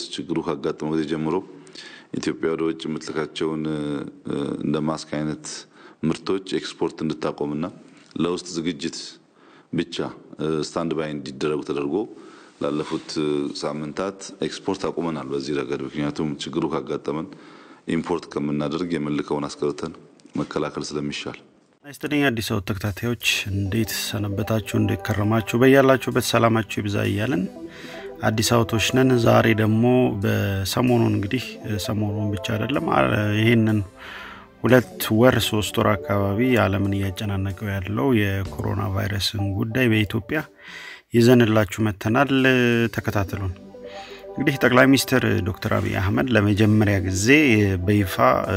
ችግሩ ካጋጠመው ጊዜ ጀምሮ ኢትዮጵያ ወደ ውጭ የምትልካቸውን እንደ ማስክ አይነት ምርቶች ኤክስፖርት እንድታቆምና ለውስጥ ዝግጅት ብቻ ስታንድ ባይ እንዲደረጉ ተደርጎ ላለፉት ሳምንታት ኤክስፖርት አቁመናል። በዚህ ረገድ ምክንያቱም ችግሩ ካጋጠመን ኢምፖርት ከምናደርግ የምንልከውን አስቀርተን መከላከል ስለሚሻል። ይስጥልኝ አዲስ አበባ ተከታታዮች እንዴት ሰነበታችሁ? እንዴት ከረማችሁ? በያላችሁበት ሰላማችሁ ይብዛ እያለን አዲስ አበባዎች ነን። ዛሬ ደግሞ በሰሞኑን እንግዲህ ሰሞኑን ብቻ አይደለም ይህንን ሁለት ወር ሶስት ወር አካባቢ ዓለምን እያጨናነቀው ያለው የኮሮና ቫይረስን ጉዳይ በኢትዮጵያ ይዘንላችሁ መጥተናል። ተከታተሉን። እንግዲህ ጠቅላይ ሚኒስትር ዶክተር አብይ አህመድ ለመጀመሪያ ጊዜ በይፋ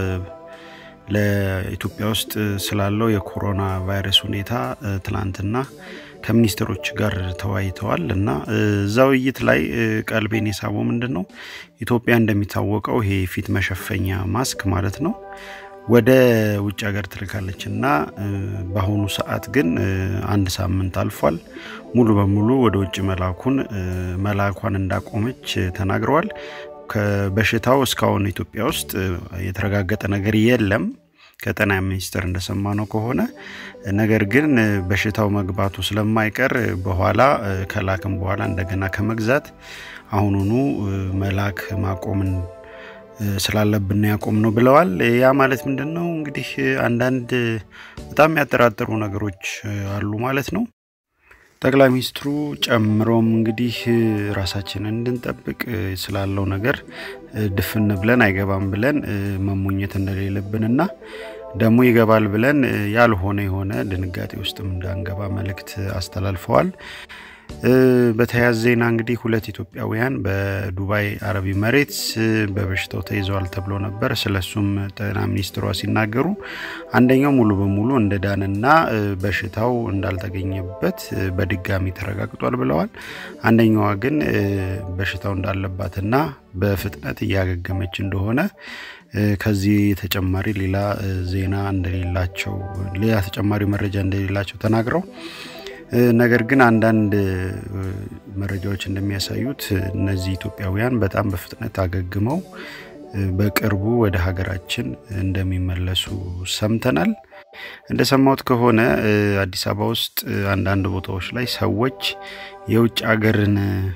ለኢትዮጵያ ውስጥ ስላለው የኮሮና ቫይረስ ሁኔታ ትላንትና ከሚኒስትሮች ጋር ተወያይተዋል እና እዛ ውይይት ላይ ቀልቤን የሳበው ምንድን ነው ኢትዮጵያ እንደሚታወቀው ይሄ ፊት መሸፈኛ ማስክ ማለት ነው ወደ ውጭ ሀገር ትልካለች እና በአሁኑ ሰዓት ግን አንድ ሳምንት አልፏል። ሙሉ በሙሉ ወደ ውጭ መላኩን መላኳን እንዳቆመች ተናግረዋል። ከበሽታው እስካሁን ኢትዮጵያ ውስጥ የተረጋገጠ ነገር የለም ከጤና ሚኒስቴር እንደሰማ ነው ከሆነ ነገር ግን በሽታው መግባቱ ስለማይቀር በኋላ ከላክም በኋላ እንደገና ከመግዛት አሁኑኑ መላክ ማቆምን ስላለብን ያቆም ነው ብለዋል። ያ ማለት ምንድን ነው እንግዲህ አንዳንድ በጣም የሚያጠራጥሩ ነገሮች አሉ ማለት ነው። ጠቅላይ ሚኒስትሩ ጨምሮም እንግዲህ ራሳችንን እንድንጠብቅ ስላለው ነገር ድፍን ብለን አይገባም ብለን መሞኘት እንደሌለብንና ደግሞ ይገባል ብለን ያልሆነ የሆነ ድንጋጤ ውስጥም እንዳንገባ መልእክት አስተላልፈዋል። በተያያዘ ዜና እንግዲህ ሁለት ኢትዮጵያውያን በዱባይ አረብ መሬት በበሽታው ተይዘዋል ተብሎ ነበር። ስለሱም ጤና ሚኒስትሯ ሲናገሩ አንደኛው ሙሉ በሙሉ እንደዳንና በሽታው እንዳልተገኘበት በድጋሚ ተረጋግጧል ብለዋል። አንደኛዋ ግን በሽታው እንዳለባትና በፍጥነት እያገገመች እንደሆነ ከዚህ ተጨማሪ ሌላ ዜና እንደሌላቸው ሌላ ተጨማሪ መረጃ እንደሌላቸው ተናግረው ነገር ግን አንዳንድ መረጃዎች እንደሚያሳዩት እነዚህ ኢትዮጵያውያን በጣም በፍጥነት አገግመው በቅርቡ ወደ ሀገራችን እንደሚመለሱ ሰምተናል። እንደሰማሁት ከሆነ አዲስ አበባ ውስጥ አንዳንድ ቦታዎች ላይ ሰዎች የውጭ ሀገርን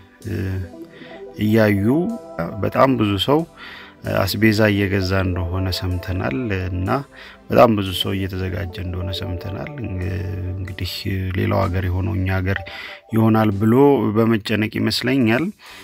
እያዩ በጣም ብዙ ሰው አስቤዛ እየገዛ እንደሆነ ሰምተናል እና በጣም ብዙ ሰው እየተዘጋጀ እንደሆነ ሰምተናል። እንግዲህ ሌላው ሀገር የሆነው እኛ ሀገር ይሆናል ብሎ በመጨነቅ ይመስለኛል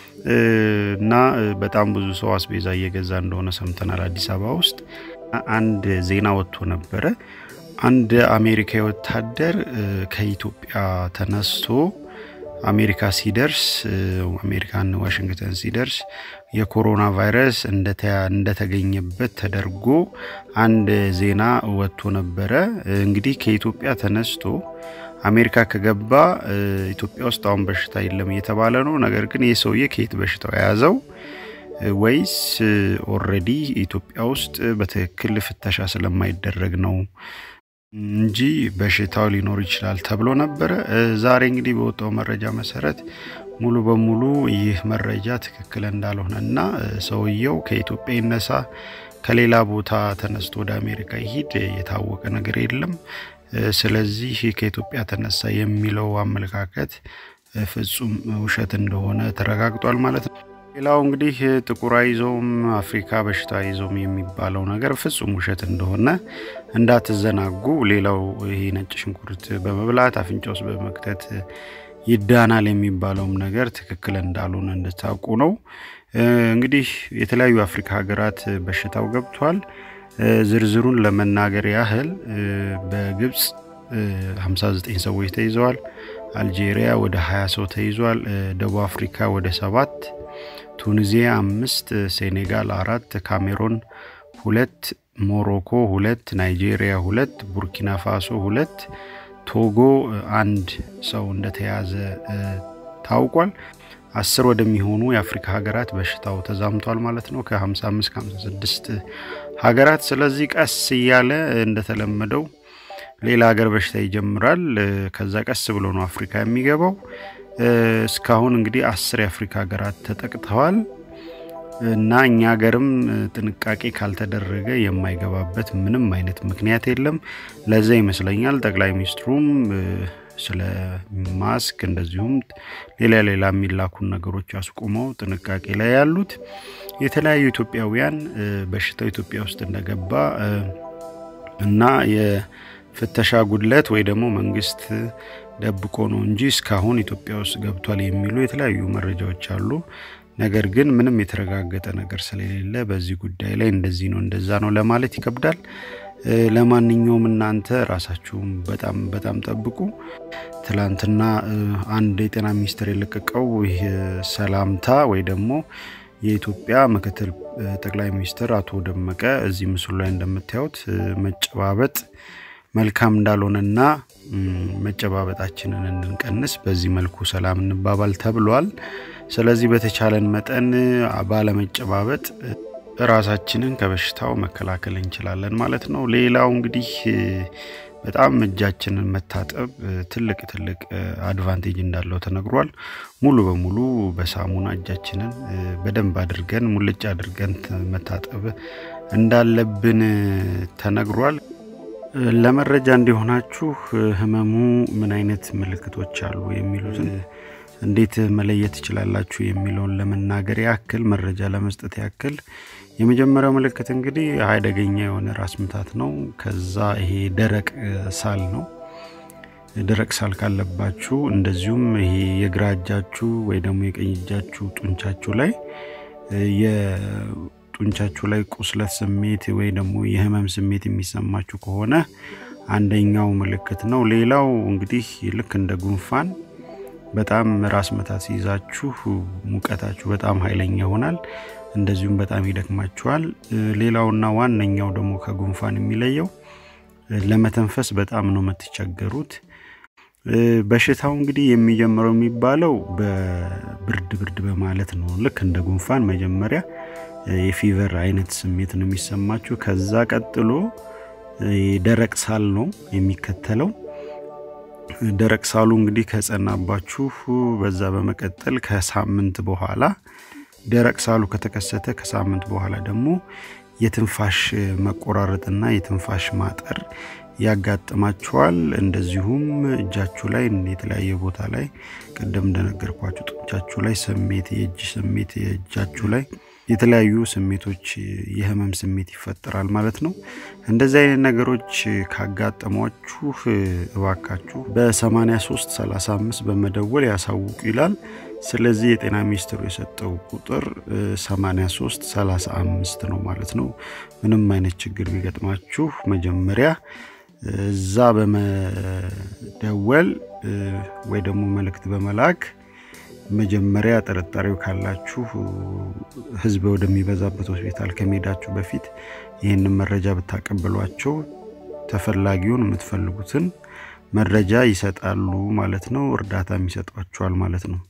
እና በጣም ብዙ ሰው አስቤዛ እየገዛ እንደሆነ ሰምተናል። አዲስ አበባ ውስጥ አንድ ዜና ወጥቶ ነበረ። አንድ አሜሪካዊ ወታደር ከኢትዮጵያ ተነስቶ አሜሪካ ሲደርስ አሜሪካን ዋሽንግተን ሲደርስ የኮሮና ቫይረስ እንደተገኘበት ተደርጎ አንድ ዜና ወጥቶ ነበረ። እንግዲህ ከኢትዮጵያ ተነስቶ አሜሪካ ከገባ ኢትዮጵያ ውስጥ አሁን በሽታ የለም እየተባለ ነው። ነገር ግን ይህ ሰውዬ ከየት በሽታው የያዘው ወይስ ኦልሬዲ ኢትዮጵያ ውስጥ በትክክል ፍተሻ ስለማይደረግ ነው እንጂ በሽታው ሊኖር ይችላል ተብሎ ነበረ። ዛሬ እንግዲህ በወጣው መረጃ መሰረት ሙሉ በሙሉ ይህ መረጃ ትክክል እንዳልሆነ እና ሰውየው ከኢትዮጵያ ይነሳ ከሌላ ቦታ ተነስቶ ወደ አሜሪካ ይሂድ የታወቀ ነገር የለም። ስለዚህ ከኢትዮጵያ ተነሳ የሚለው አመለካከት ፍጹም ውሸት እንደሆነ ተረጋግጧል ማለት ነው። ሌላው እንግዲህ ጥቁር አይዞም አፍሪካ በሽታ አይዞም የሚባለው ነገር ፍጹም ውሸት እንደሆነ እንዳትዘናጉ። ሌላው ይሄ ነጭ ሽንኩርት በመብላት አፍንጫ ውስጥ በመክተት ይዳናል የሚባለውም ነገር ትክክል እንዳልሆነ እንድታውቁ ነው። እንግዲህ የተለያዩ አፍሪካ ሀገራት በሽታው ገብቷል። ዝርዝሩን ለመናገር ያህል በግብፅ 59 ሰዎች ተይዘዋል። አልጄሪያ ወደ 20 ሰው ተይዟል። ደቡብ አፍሪካ ወደ ሰባት ቱኒዚያ አምስት ሴኔጋል አራት ካሜሮን ሁለት ሞሮኮ ሁለት ናይጄሪያ ሁለት ቡርኪና ፋሶ ሁለት ቶጎ አንድ ሰው እንደተያዘ ታውቋል። አስር ወደሚሆኑ የአፍሪካ ሀገራት በሽታው ተዛምቷል ማለት ነው ከ55 56 ሀገራት። ስለዚህ ቀስ እያለ እንደተለመደው ሌላ ሀገር በሽታ ይጀምራል። ከዛ ቀስ ብሎ ነው አፍሪካ የሚገባው። እስካሁን እንግዲህ አስር የአፍሪካ ሀገራት ተጠቅተዋል። እና እኛ ሀገርም ጥንቃቄ ካልተደረገ የማይገባበት ምንም አይነት ምክንያት የለም። ለዛ ይመስለኛል ጠቅላይ ሚኒስትሩም ስለ ማስክ እንደዚሁም ሌላ ሌላ የሚላኩን ነገሮች አስቁመው ጥንቃቄ ላይ ያሉት። የተለያዩ ኢትዮጵያውያን በሽታው ኢትዮጵያ ውስጥ እንደገባ እና የፍተሻ ጉድለት ወይ ደግሞ መንግስት ደብቆ ነው እንጂ እስካሁን ኢትዮጵያ ውስጥ ገብቷል የሚሉ የተለያዩ መረጃዎች አሉ። ነገር ግን ምንም የተረጋገጠ ነገር ስለሌለ በዚህ ጉዳይ ላይ እንደዚህ ነው እንደዛ ነው ለማለት ይከብዳል። ለማንኛውም እናንተ ራሳችሁም በጣም በጣም ጠብቁ። ትላንትና አንድ የጤና ሚኒስቴር የለቀቀው ይህ ሰላምታ ወይ ደግሞ የኢትዮጵያ ምክትል ጠቅላይ ሚኒስትር አቶ ደመቀ እዚህ ምስሉ ላይ እንደምታዩት መጨባበጥ መልካም እንዳልሆነና መጨባበጣችንን እንድንቀንስ በዚህ መልኩ ሰላም እንባባል ተብሏል። ስለዚህ በተቻለን መጠን ባለመጨባበጥ ራሳችንን ከበሽታው መከላከል እንችላለን ማለት ነው። ሌላው እንግዲህ በጣም እጃችንን መታጠብ ትልቅ ትልቅ አድቫንቴጅ እንዳለው ተነግሯል። ሙሉ በሙሉ በሳሙና እጃችንን በደንብ አድርገን ሙልጭ አድርገን መታጠብ እንዳለብን ተነግሯል። ለመረጃ እንዲሆናችሁ ህመሙ ምን አይነት ምልክቶች አሉ የሚሉትን እንዴት መለየት ትችላላችሁ የሚለውን ለመናገር ያክል መረጃ ለመስጠት ያክል የመጀመሪያው ምልክት እንግዲህ አደገኛ የሆነ ራስ ምታት ነው። ከዛ ይሄ ደረቅ ሳል ነው። ደረቅ ሳል ካለባችሁ እንደዚሁም ይሄ የግራ እጃችሁ ወይ ደግሞ የቀኝ እጃችሁ ጡንቻችሁ ላይ የጡንቻችሁ ላይ ቁስለት ስሜት ወይ ደግሞ የህመም ስሜት የሚሰማችሁ ከሆነ አንደኛው ምልክት ነው። ሌላው እንግዲህ ልክ እንደ ጉንፋን በጣም ራስ መታት ሲይዛችሁ ሙቀታችሁ በጣም ኃይለኛ ይሆናል። እንደዚሁም በጣም ይደክማችኋል። ሌላውና ዋነኛው ደግሞ ከጉንፋን የሚለየው ለመተንፈስ በጣም ነው የምትቸገሩት። በሽታው እንግዲህ የሚጀምረው የሚባለው በብርድ ብርድ በማለት ነው። ልክ እንደ ጉንፋን መጀመሪያ የፊቨር አይነት ስሜት ነው የሚሰማችሁ። ከዛ ቀጥሎ ደረቅ ሳል ነው የሚከተለው። ደረቅ ሳሉ እንግዲህ ከጸናባችሁ በዛ በመቀጠል ከሳምንት በኋላ ደረቅ ሳሉ ከተከሰተ ከሳምንት በኋላ ደግሞ የትንፋሽ መቆራረጥና የትንፋሽ ማጠር ያጋጥማችኋል። እንደዚሁም እጃችሁ ላይ የተለያየ ቦታ ላይ ቅድም እንደነገርኳችሁ ጡንቻችሁ ላይ ስሜት፣ የእጅ ስሜት፣ የእጃችሁ ላይ የተለያዩ ስሜቶች የህመም ስሜት ይፈጠራል ማለት ነው። እንደዚህ አይነት ነገሮች ካጋጠሟችሁ እባካችሁ በ83 35 በመደወል ያሳውቁ ይላል። ስለዚህ የጤና ሚኒስቴሩ የሰጠው ቁጥር 83 35 ነው ማለት ነው። ምንም አይነት ችግር ቢገጥማችሁ መጀመሪያ እዛ በመደወል ወይ ደግሞ መልእክት በመላክ መጀመሪያ ጥርጣሬው ካላችሁ ህዝብ ወደሚበዛበት ሆስፒታል ከመሄዳችሁ በፊት ይህንን መረጃ ብታቀብሏቸው ተፈላጊውን የምትፈልጉትን መረጃ ይሰጣሉ ማለት ነው። እርዳታም ይሰጧችኋል ማለት ነው።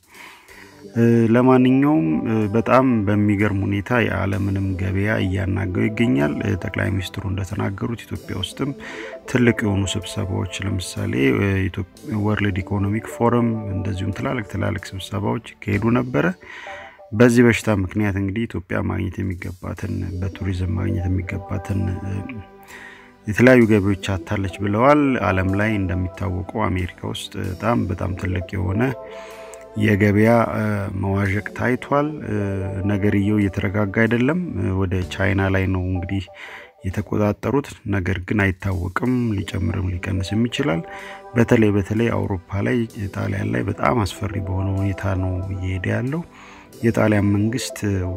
ለማንኛውም በጣም በሚገርም ሁኔታ የዓለምንም ገበያ እያናገው ይገኛል። ጠቅላይ ሚኒስትሩ እንደተናገሩት ኢትዮጵያ ውስጥም ትልቅ የሆኑ ስብሰባዎች ለምሳሌ ወርልድ ኢኮኖሚክ ፎረም እንደዚሁም ትላልቅ ትላልቅ ስብሰባዎች ይካሄዱ ነበረ። በዚህ በሽታ ምክንያት እንግዲህ ኢትዮጵያ ማግኘት የሚገባትን በቱሪዝም ማግኘት የሚገባትን የተለያዩ ገቢዎች አታለች ብለዋል። ዓለም ላይ እንደሚታወቀው አሜሪካ ውስጥ በጣም በጣም ትልቅ የሆነ የገበያ መዋዠቅ ታይቷል። ነገርየው እየተረጋጋ አይደለም። ወደ ቻይና ላይ ነው እንግዲህ የተቆጣጠሩት። ነገር ግን አይታወቅም፣ ሊጨምርም ሊቀንስም ይችላል። በተለይ በተለይ አውሮፓ ላይ ጣሊያን ላይ በጣም አስፈሪ በሆነ ሁኔታ ነው እየሄደ ያለው። የጣሊያን መንግስት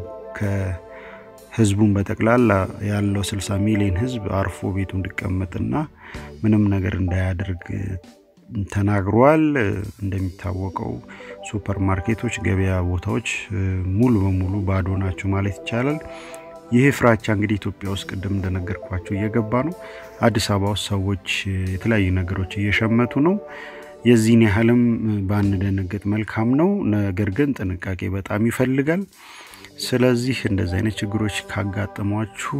ከህዝቡን በጠቅላላ ያለው 60 ሚሊዮን ህዝብ አርፎ ቤቱ እንዲቀመጥና ምንም ነገር እንዳያደርግ ተናግሯል። እንደሚታወቀው ሱፐር ማርኬቶች፣ ገበያ ቦታዎች ሙሉ በሙሉ ባዶ ናቸው ማለት ይቻላል። ይህ ፍራቻ እንግዲህ ኢትዮጵያ ውስጥ ቅድም እንደነገርኳቸው እየገባ ነው። አዲስ አበባ ውስጥ ሰዎች የተለያዩ ነገሮች እየሸመቱ ነው። የዚህን ያህልም ባንደነገጥ መልካም ነው። ነገር ግን ጥንቃቄ በጣም ይፈልጋል። ስለዚህ እንደዚህ አይነት ችግሮች ካጋጠሟችሁ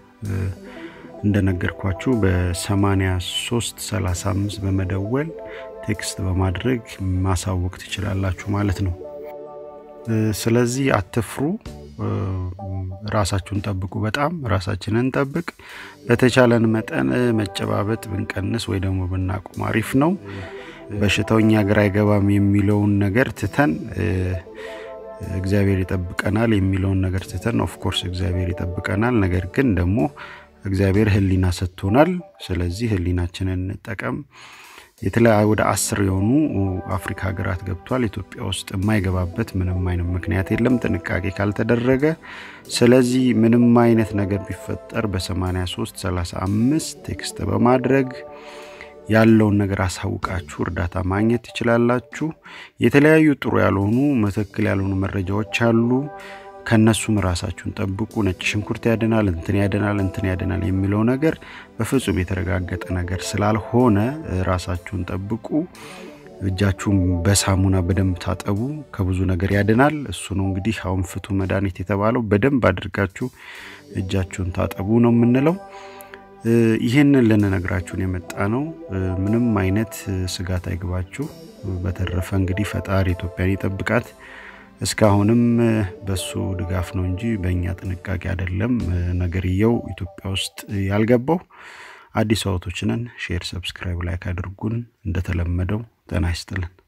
እንደነገርኳችሁ በ83 35 በመደወል ቴክስት በማድረግ ማሳወቅ ትችላላችሁ ማለት ነው። ስለዚህ አትፍሩ። ራሳችሁን ጠብቁ። በጣም ራሳችንን እንጠብቅ። በተቻለን መጠን መጨባበጥ ብንቀንስ ወይ ደግሞ ብናቁም አሪፍ ነው። በሽታው እኛ ሀገር አይገባም የሚለውን ነገር ትተን እግዚአብሔር ይጠብቀናል የሚለውን ነገር ትተን ኦፍኮርስ እግዚአብሔር ይጠብቀናል። ነገር ግን ደግሞ እግዚአብሔር ሕሊና ሰጥቶናል። ስለዚህ ሕሊናችንን እንጠቀም። የተለያዩ ወደ አስር የሆኑ አፍሪካ ሀገራት ገብቷል። ኢትዮጵያ ውስጥ የማይገባበት ምንም አይነት ምክንያት የለም ጥንቃቄ ካልተደረገ። ስለዚህ ምንም አይነት ነገር ቢፈጠር በ83 35 ቴክስት በማድረግ ያለውን ነገር አሳውቃችሁ እርዳታ ማግኘት ትችላላችሁ። የተለያዩ ጥሩ ያልሆኑ መተክል ያልሆኑ መረጃዎች አሉ። ከነሱም ራሳችሁን ጠብቁ። ነጭ ሽንኩርት ያድናል፣ እንትን ያድናል፣ እንትን ያድናል የሚለው ነገር በፍጹም የተረጋገጠ ነገር ስላልሆነ ራሳችሁን ጠብቁ። እጃችሁን በሳሙና በደንብ ታጠቡ። ከብዙ ነገር ያድናል። እሱ ነው እንግዲህ አሁን ፍቱ መድኃኒት የተባለው። በደንብ አድርጋችሁ እጃችሁን ታጠቡ ነው የምንለው። ይህንን ልንነግራችሁን የመጣ ነው። ምንም አይነት ስጋት አይግባችሁ። በተረፈ እንግዲህ ፈጣሪ ኢትዮጵያን ይጠብቃት። እስካሁንም በሱ ድጋፍ ነው እንጂ በእኛ ጥንቃቄ አይደለም ነገርየው ኢትዮጵያ ውስጥ ያልገባው። አዲስ አበቦች ነን። ሼር፣ ሰብስክራይብ፣ ላይክ አድርጉን። እንደተለመደው ጤና ይስጥልን።